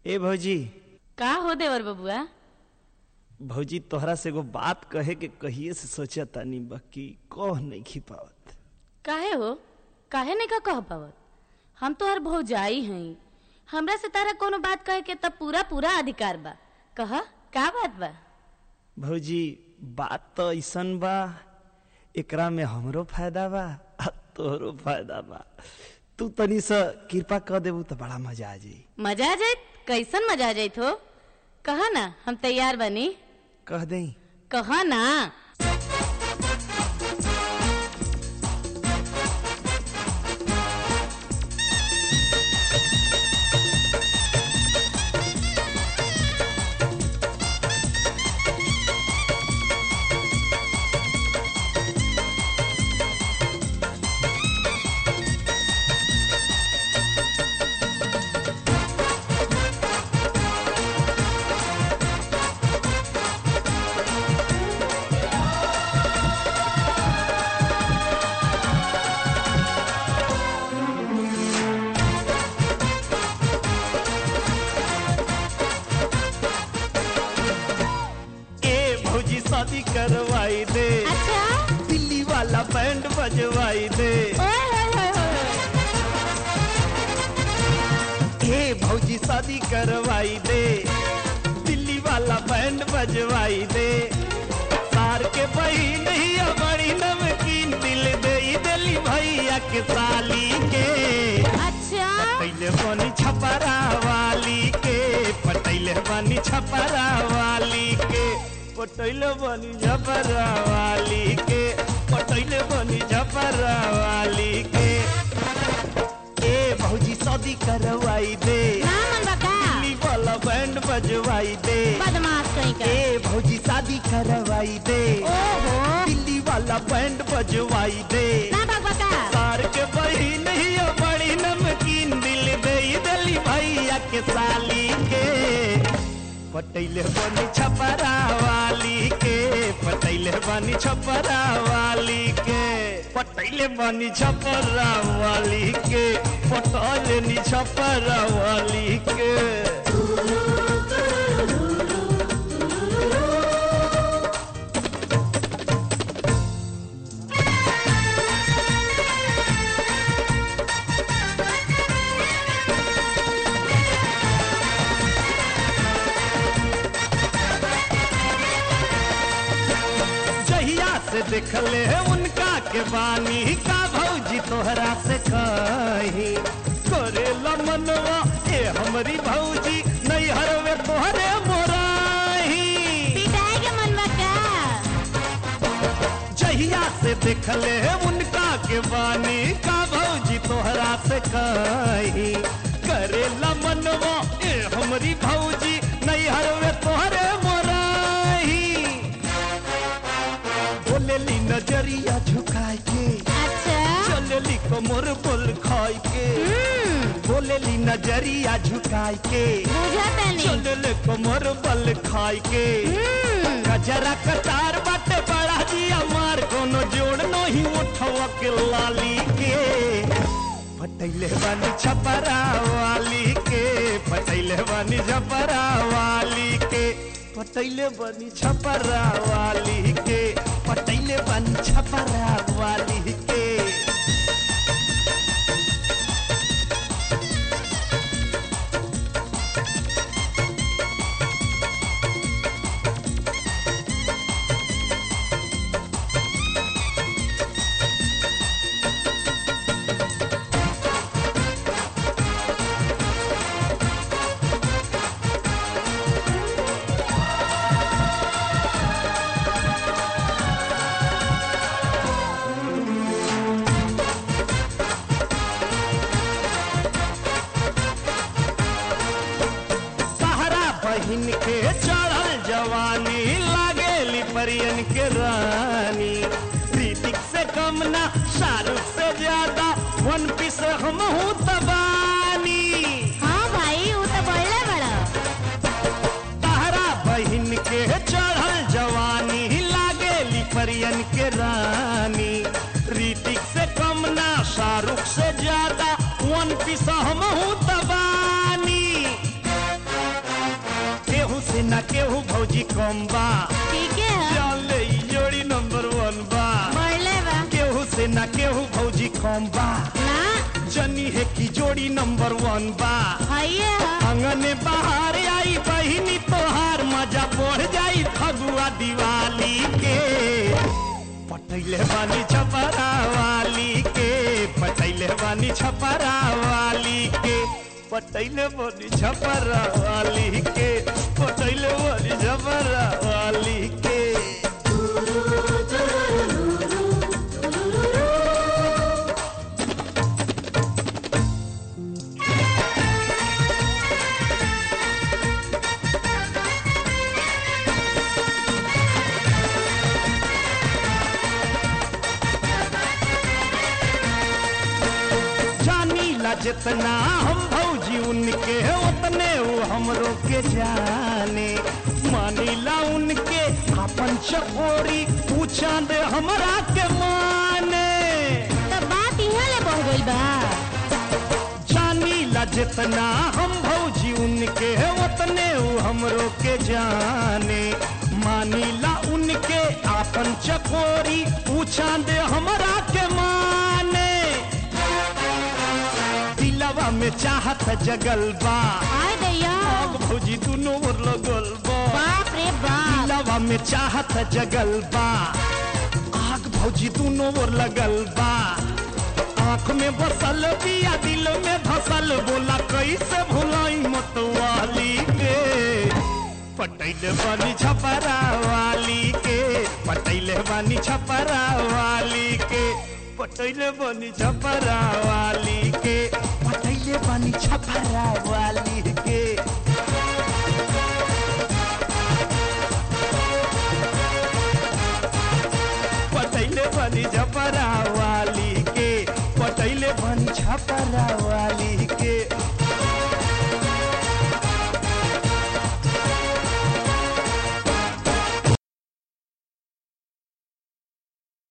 ए भौजी का हो देवर बबुआ भौजी तोहरा से एगो बात कहे के कहिए से सोचा तानी बाकी कह नहीं खी पावत काहे हो काहे नहीं का कह पावत हम तो हर भौजाई हई हमरा से तारा कोनो बात कहे के तब पूरा पूरा अधिकार बा कह का बात बा भौजी बात तो ऐसन बा एकरा में हमरो फायदा बा आ तोहरो फायदा बा तू तनी सा कृपा कर देबू तो बड़ा मजा आ जाई मजा आ जाइत कैसन मजा आ जाइत हो कहा ना हम तैयार बनी कह दई कहा ना ए भौजी शादी करवाई दे अच्छा दिल्ली वाला बैंड बजवाई दे ओए होए होए होए। ए भौजी शादी करवाई दे दिल्ली वाला बैंड बजवाई दे सार के बहिन ही बड़ी नमकीन दिल दे दिली भैया के साली के अच्छा पटैले बनी छपरा वाली के पटैले बनी छपरा वाली के पटैले बनी छपरा वाली के पटैले बनी छपरा वाली के ए भौजी शादी करवाई दे ना मन बका दिल्ली वाला बैंड बजवाई दे बदमाश कहीं का ए भौजी शादी करवाई दे ओहो दिल्ली वाला बैंड बजवाई दे ना बक बका सार के बहिन ही बड़ी नमकीन दिल दे दिली भैया के साली के पटैले बनी छपरा वाली के पटैले बनी छपरा वाली के पटैले बनी छपरा वाली के पटैले नी छपरा वाली के जहिया से देखले उनका के बानी का भौजी तोहरा से कही करे मनवा ए हमरी भौजी नहीं हरवे तोहरे मोराही पिटाए के मन बका जहिया से देखले उनका के बानी का भौजी तोहरा से कही करे मनवा ए हमरी भौजी नहीं हरवे तोहरे मोराही बोलेली नजरिया झुकाए के अच्छा चलेली कमर बोल खाए के हम्म बोलेली नजरिया झुकाए के बुझा तनी चलेले कमर बल खाए के हम्म गजरा कतार बाटे बड़ा जिया मार कोनो जोड़ नहीं उठवा के लाली के पटैले बानी छपरा वाली के पटैले बानी छपरा वाली के पटैले बानी छपरा वाली के पटैले बानी छपरा वाली के सहारा बहिन के चढ़ल जवानी लागेली परियन के रानी ऋतिक से कम ना शाहरुख से ज्यादा वन पीस हम हूँ तबानी हाँ भाई वो तो बोले बड़ा सहारा बहिन के चढ़ल जवानी लागेली परियन के रानी ऋतिक से कम ना शाहरुख से ज्यादा वन पीस हम हूँ तबानी कम बा ठीक है जान ले ई जोड़ी नंबर वन बा बढ़ले बा केहू से ना केहू भौजी कम बा ना जनी है की जोड़ी नंबर वन बा हइये है अंगने बाहर आई बहिनी तोहार मजा बढ़ जाई फगुआ दिवाली के पटैले बानी छपरा वाली के पटैले बानी छपरा वाली के पटैले बानी छपरा वाली के पटैले बानी छपरा वाली के जानी ला जितना हम भौजी उनके उतने वो हमरो के जाने मानी ला उनके अपन चकोरी पूछा दे हमरा के माने तो बात यहाँ ले बढ़ गई बा जानी ला जितना हम भौजी उनके उतने वो हमरो के जाने मानी ला उनके अपन चकोरी पूछा दे हमरा के माने दिलवा में चाहत जगल बा आय दैया आग भौजी दुनो ओर लगल बा बाप रे बाप दिलवा में चाहत जगल बा आग भौजी दुनो ओर लगल बा आँख में बसल बिया दिल में धसल बोला कैसे भुलाई मतवाली के पटैले बानी छपरा वाली के पटैले बानी छपरा वाली के पटैले बानी छपरा वाली के पटैले बानी छपरा वाली के पटैले बनी छपरा वाली के पटैले बनी छपरा